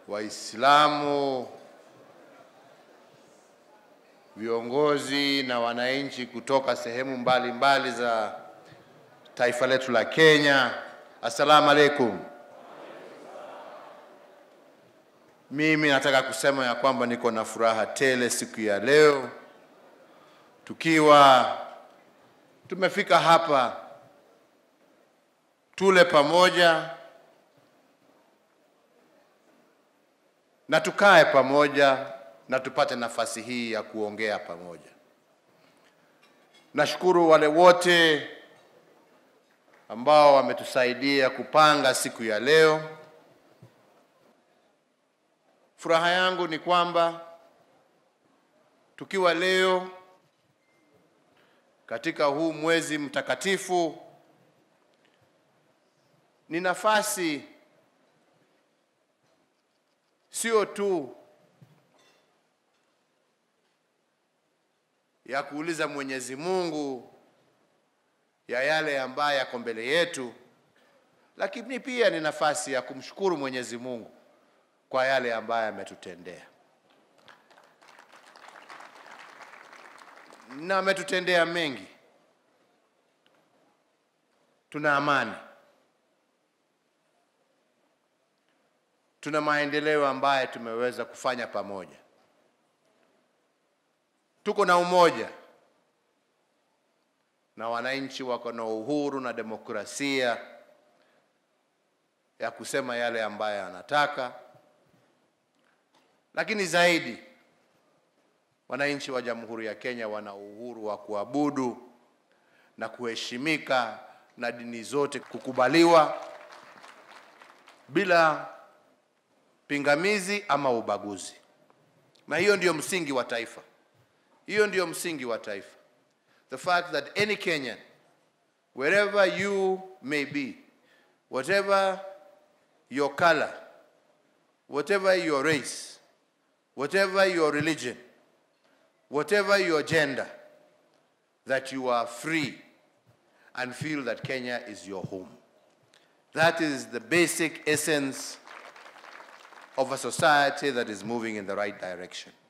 Waislamu, viongozi na wananchi kutoka sehemu mbalimbali mbali za taifa letu la Kenya. Assalamu alaikum. Mimi nataka kusema ya kwamba niko na furaha tele siku ya leo tukiwa tumefika hapa tule pamoja na tukae pamoja na tupate nafasi hii ya kuongea pamoja. Nashukuru wale wote ambao wametusaidia kupanga siku ya leo. Furaha yangu ni kwamba tukiwa leo katika huu mwezi mtakatifu ni nafasi sio tu ya kuuliza Mwenyezi Mungu ya yale ambayo yako mbele yetu, lakini pia ni nafasi ya kumshukuru Mwenyezi Mungu kwa yale ambayo ametutendea, na ametutendea mengi. Tuna amani, tuna maendeleo ambayo tumeweza kufanya pamoja, tuko na umoja na wananchi wako na uhuru na demokrasia ya kusema yale ambayo anataka, lakini zaidi wananchi wa Jamhuri ya Kenya wana uhuru wa kuabudu na kuheshimika na dini zote kukubaliwa bila pingamizi ama ubaguzi, na hiyo ndiyo msingi wa taifa. Hiyo ndiyo msingi wa taifa. The fact that any Kenyan, wherever you may be, whatever your color, whatever your race, whatever your religion, whatever your gender, that you are free and feel that Kenya is your home. That is the basic essence of a society that is moving in the right direction.